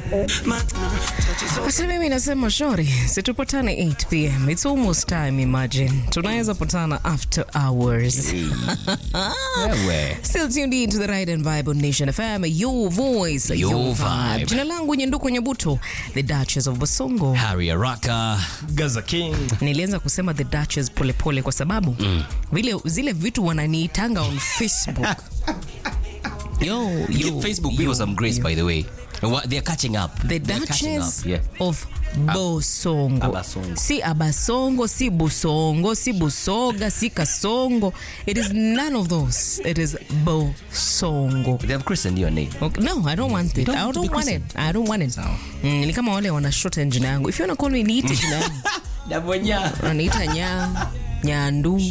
Basi mimi nasema shori, situpatane 8 pm. It's almost time, imagine. Tunaweza patana after hours. Wewe. Still tuned in to the Ride and Vibe on Nation FM, your voice, your, Your vibe. vibe. Jina langu Nyenduko Nyabuto, the Duchess of Basongo. Harry Araka. Gaza King. Nilianza kusema the Duchess polepole kwa sababu vile zile vitu wananiitanga on Facebook. yo, yo, Give Facebook people yo, some grace, yo. by the way. What- They're catching up. The They're catching Duchess up. Yeah. of Bosongo. Abasongo. Si Abasongo, si Busongo, si Busoga, si Kasongo. It is none of those. It is Bosongo. They have christened your name. Okay. No, I don't want it. don't I want to don't be want it. christened. I don't want it. Sawa. Mm, ni kama wale wana shorten jina yangu. If you wanna call me niite jina yangu. Dabonya. Wananiita nya nyandu.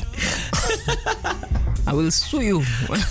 I will sue you.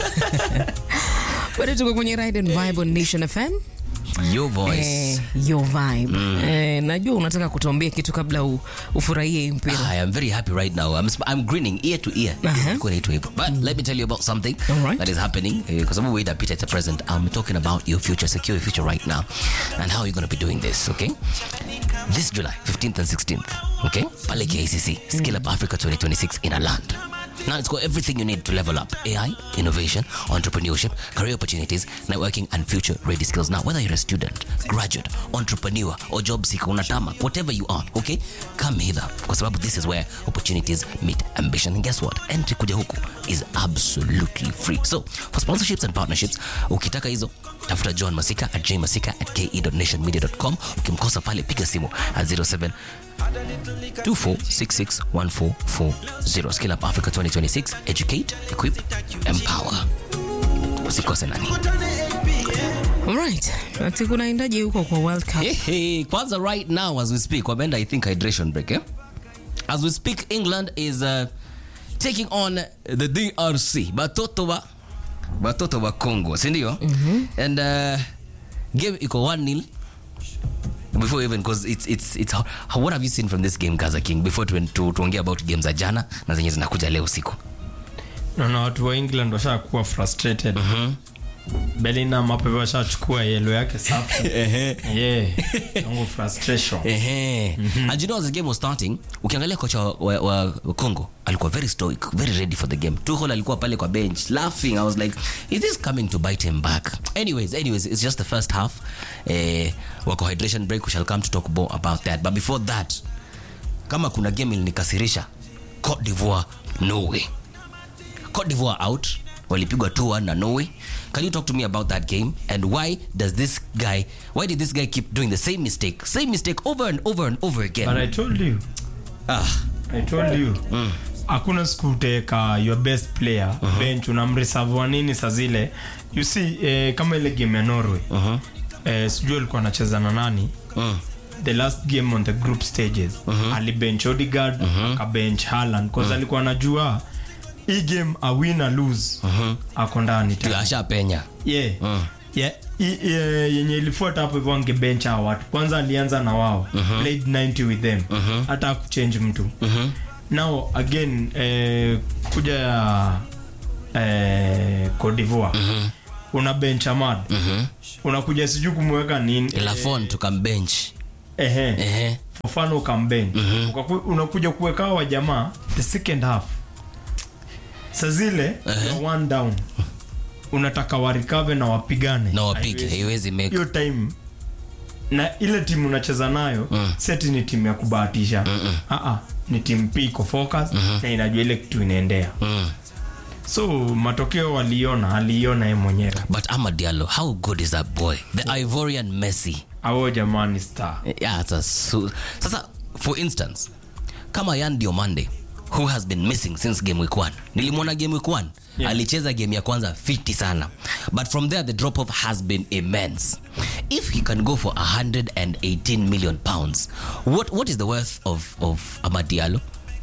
Bado tuko kwenye Ride and Vibe on Nation FM. Your voice. Eh, your vibe. Eh, najua unataka kutuambia kitu kabla u, ufurahie hii mpira. I am very happy right now. I'm, sp- I'm grinning ear to ear. Uh-huh. Kwa naitwa hivyo. But let me tell you about something All right. that is happening. Kwa sababu wewe Peter it's a present. I'm talking about your future, secure your future right now. And how you're going to be doing this, okay? This July 15th and 16th, okay? Pale KICC, Skill Up Africa 2026 in a land. Now it's got everything you need to level up AI, innovation, entrepreneurship, career opportunities, networking, and future ready skills. Now, whether you're a student, graduate, entrepreneur, or job seeker, unatama, whatever you are, okay, come hither. Kwa sababu this is where opportunities meet ambition. And guess what? Entry kuja huku is absolutely free. So, for sponsorships and partnerships, ukitaka hizo, tafuta John Masika at jmasika at ke.nationmedia.com. Ukimkosa pale, piga simu at 07 24661440. Skill Up Africa 2026. Educate, equip, empower. Usikose nani. Alright. Ati kunaendaje huko kwa World Cup? Hey, hey, kwanza right now as we speak, wameenda I think hydration break, eh? As we speak, England is uh, taking on the DRC. Batoto wa Batoto wa Congo, si ndio? And uh, game iko 1-0 before even because it's it's it's how, how, what have you seen from this game Gaza King before tu, tu, tuongea about games za jana na zenye zinakuja leo usiku. naona watu wa england washakuwa frustrated bellingham hapo hivyo washachukua yelo yake safi yeah yangu frustration Ehe. And you know as the game was starting, ukiangalia kocha wa, wa, wa Congo alikuwa very stoic, very ready for the game. Tuchel alikuwa pale kwa bench laughing. I was like, is this coming to bite him back? Anyways, anyways, it's just the first half. Eh, wako hydration break, we shall come to talk more about that. But before that, kama kuna game ilinikasirisha, Cote d'Ivoire, Norway. Cote d'Ivoire out walipigwa 2-1 na Norway. Can you talk to me about that game and why does this guy why did this guy keep doing the same mistake same mistake over and over and over again but i told you ah i told you hakuna siku uteka your best player bench unamreserve nini saa zile you see eh, kama ile game ya norway eh, sijui alikuwa anacheza na nani mm. the last game on the group stages alibench odigard akabench haland cause alikuwa anajua hii game a win a lose ako ndani Ndio tena. ashapenya yeah. Yeah, i- i- yenye ilifuata hapo hivyo angebench hao watu kwanza alianza na wao played 90 with them hata akuchange mtu now again eh, kuja ya eh, Cote d'Ivoire una bench Ahmad unakuja sijui kumweka nini Lafon tukambench ehe ehe Fofana ukambench Ukaku- unakuja kuweka hawa jamaa the second half sa zile you're one down unataka warikave na wapigane na wapige Haiwezi. haiwezi make hiyo time na ile timu unacheza nayo seti ni timu ya kubahatisha Aa, ni timu p iko focus na inajua ile kitu inaendea mm. so matokeo waliona aliiona ye mwenyewe but Amad Diallo how good is that boy the Ivorian Messi ao jamani star yeah, it's a su- sasa for instance kama Yan Diomande who has been missing since game week 1 nilimwona game week 1 Yeah. alicheza game ya kwanza 50 sana but from there the drop off has been immense if he can go for 118 million pounds what, what is the worth of, of Amad Diallo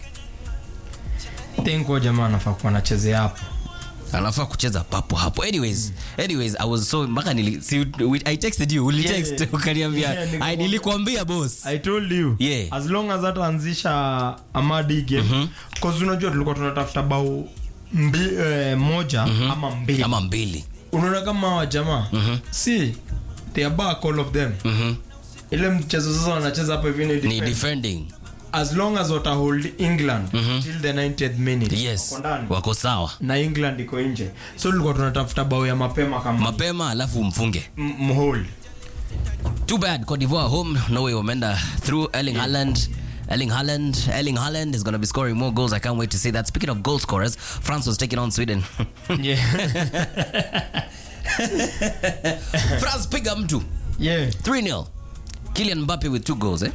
think huyo jamaa anafaa kuwa anachezea hapo anafaa kucheza papo hapo anyways anyways i was so mpaka nili si, we- i texted you ulitext Yeah. ukaniambia Yeah, niko- "Ai, nilikuambia boss i told you Yeah. as long as hataanzisha amadi game cause unajua tulikuwa tunatafuta bao mbi, eh, moja ama mbili ama mbili unaona kama hawa jamaa si they are back all of them Mhm. ile mchezo sasa wanacheza hapa hivi ni ni defense. defending as long as watahold england till the 90th minute yes wako ndani. wako sawa na england iko nje so tulikuwa tunatafuta bao ya mapema kama mapema alafu mfunge m- mhold too bad Cote d'Ivoire home Norway wameenda through Erling Haaland Erling Haaland Erling Haaland is going to be scoring more goals I can't wait to see that speaking of goal scorers France was taking on Sweden yeah. France piga mtu yeah. 3-0 Kylian Mbappe with two goals eh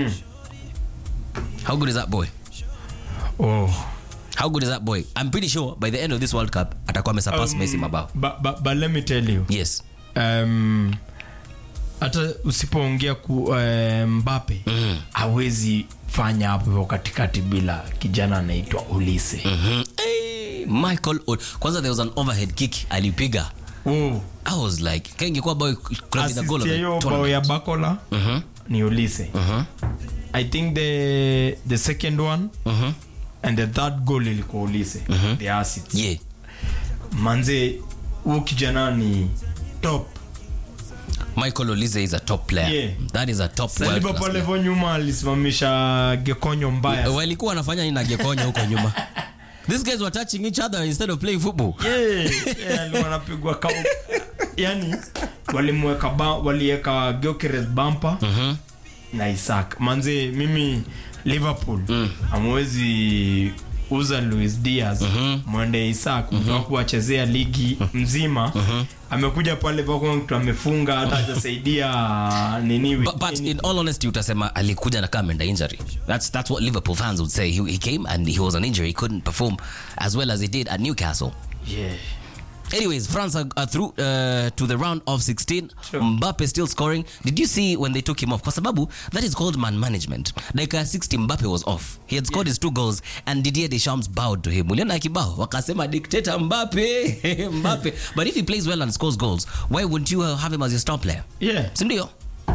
how good is that boy oh. how good is that boy I'm pretty sure by the end of this World Cup atakuwa amesurpass Messi mabao but, but, but let me tell you yes um, hata usipoongea ku uh, mbape Mhm. hawezi fanya hapo hivyo katikati bila kijana anaitwa ulise Mhm. Hey, Michael O- kwanza there was an overhead kick alipiga oh. I was like kaingekuwa boy could have been the goal Assist of ya the hiyo bao tournament ya bakola Mhm. ni ulise Mhm. i think the, the second one Mhm. and the third goal ilikuwa ulise the assist yeah manze huo kijana ni top Michael Olise is a top player. Yeah. That is a top world saliba class pale player. vo nyuma alisimamisha gekonyo mbaya Walikuwa wanafanya nini na Gekonyo huko nyuma? These guys were touching each other instead of playing football. Yeah, yeah, alikuwa anapigwa ka yani walimweka ba- waliweka Gyökeres bumper Mhm. na Isaac manze mimi Liverpool amwezi uza Luis Diaz mwende Isaac mtu wako wachezea ligi mzima amekuja pale pako mtu amefunga hata hajasaidia nini But, but in all honesty utasema alikuja na kama ameenda injury. That's that's what Liverpool fans would say. He, he came and he was an injury. He couldn't perform as well as he did at Newcastle. yeah. Anyways, France are, are through uh, to the round of 16. Sure. Mbappe still scoring. Did you see when they took him off? Kwa sababu that is called man management. Like uh, 60 Mbappe was off. He had scored his two goals and Didier Deschamps bowed to him. Uliona kibao wakasema dictator Mbappe, Mbappe. But if he plays well and scores goals, why wouldn't you uh, have him as your star player? Yeah. Si ndio?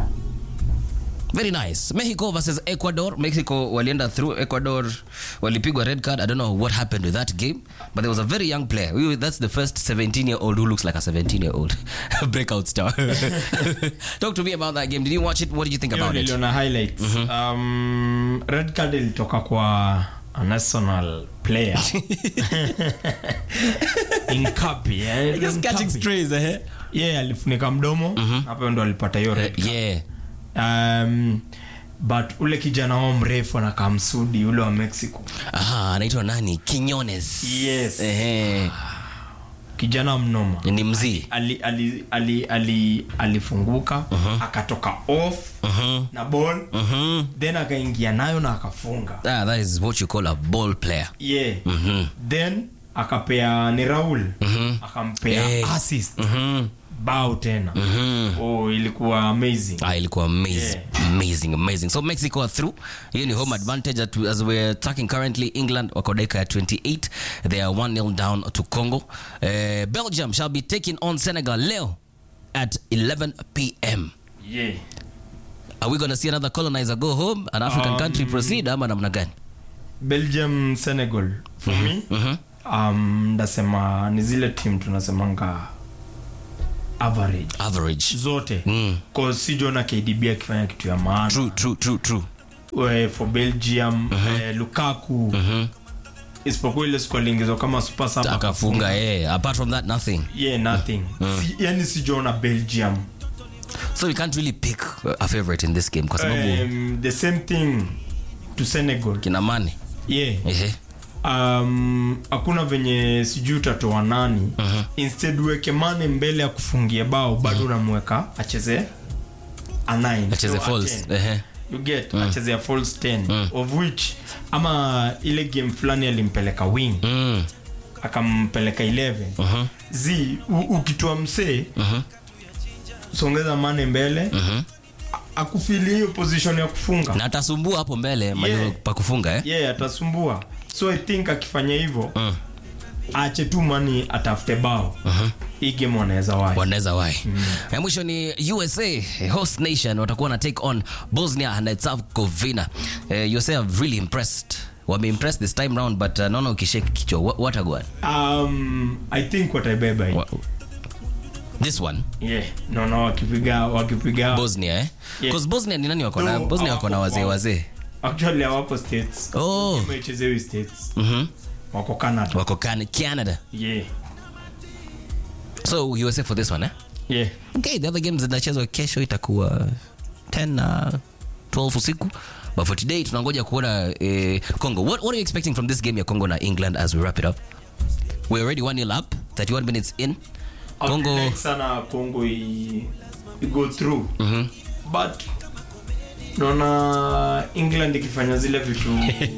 Very nice. Mexico versus Ecuador. Mexico walienda through Ecuador. Walipigwa red card. I don't know what happened with that game, but there was a very young player. We, that's the first 17 year old who looks like a 17 year old breakout star. Talk to me about that game. Did you watch it? What did you think Hiyo about it? niliona highlights um, red card ilitoka kwa a national player Inkapi, eh, Just catching Inkapi. strays, eh? yeah alifunika mdomo hapo ndo alipata hiyo red card. Yeah. um, but ule kijana wao mrefu anakaa msudi ule wa mexico Aha, anaitwa nani? Quinones. Yes. Ehe. kijana mnoma Ni mzii. ali, ali, ali, ali, alifunguka akatoka off na ball then akaingia nayo na akafunga Ah, that is what you call a ball player. yeah Mhm. then akapea ni raul akampea Eh. assist Mhm. bao tena oh, ilikuwa amazing Ah, ilikuwa amazing amazing amazing so mexico are through hiyo ni home advantage at, as we're talking currently england wako dakika ya 28 they are 1-0 down to congo uh, belgium shall be taking on senegal leo at 11 pm yeah. are we gonna see another colonizer go home an african Um, country proceed ama namna gani belgium senegal for me um, ndasema ni zile team tunasemanga average average zote Mm. cause sijona kdb akifanya kitu ya maana true true true true Eh, for belgium eh, lukaku isipokuwa ile siku aliingizwa kama super sub akafunga yeah apart from that nothing yeah nothing si, yani sijaona belgium so we can't really pick a favorite in this game kwa sababu um, the same thing to senegal kina mane yeah ehe um, hakuna venye sijui utatoa nani instead uweke mane mbele ya kufungia bao bado unamweka acheze a nine, acheze so a false 10. ehe you get acheze a false 10 of which ama ile game fulani alimpeleka wing mm. akampeleka 11 zi u- ukitoa msee songeza mane mbele A- akufili hiyo position ya kufunga na atasumbua hapo mbele yeah. pa kufunga eh? yeah atasumbua so i think akifanya hivyo aache tu mani atafute bao hii game wanaweza wai wanaweza wai ya mwisho ni usa host nation watakuwa na take on bosnia and herzegovina uh, usa have really impressed wameimpressed this time round but uh, naona ukishake kichwa What- what a goal. um, i think wataibeba hii Wa- this one yeah naona wakipiga wakipiga bosnia eh? Yeah. 'Cause bosnia ni nani wako na No, bosnia wako na hawako wazee kwao. wazee actually hawapo states oh wamechezewi states mhm wako canada wako Can- canada yeah so usa for this one eh? yeah okay the other games zinachezwa kesho itakuwa 10 na 12 usiku but for today tunangoja kuona eh, congo what, what are you expecting from this game ya congo na england as we wrap it up we're already 1 nil up 31 minutes in I would congo like sana congo i, i go through Mhm. but naona england ikifanya zile vitu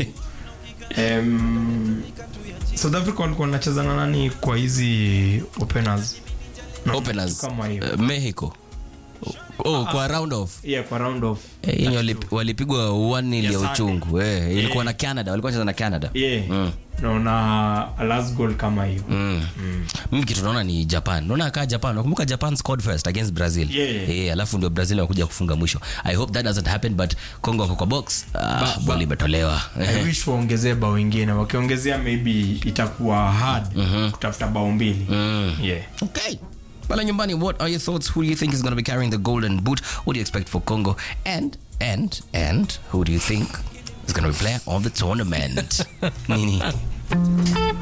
um, south africa walikuwa wanacheza na nani kwa hizi openers Na openers kama hiyo uh, mexico oh kwa round off yeah kwa round off Eh, yenye walip- walipigwa 1 nil ya Yes, uchungu eh, ilikuwa na canada walikuwa cheza na canada yeah Mm. naona a last goal kama hiyo Mm. mimi kitu naona ni japan naona kaa japan nakumbuka japan scored first against brazil Yeah. Eh, alafu ndio brazil wakuja kufunga mwisho i hope that doesn't happen but congo wako kwa box ah, Ba- ball imetolewa I wish waongezee bao ingine wakiongezea maybe itakuwa hard kutafuta bao mbili yeah okay pale nyumbani what are your thoughts who do you think is going to be carrying the golden boot what do you expect for congo and and and who do you think is going to be player of the tournament nini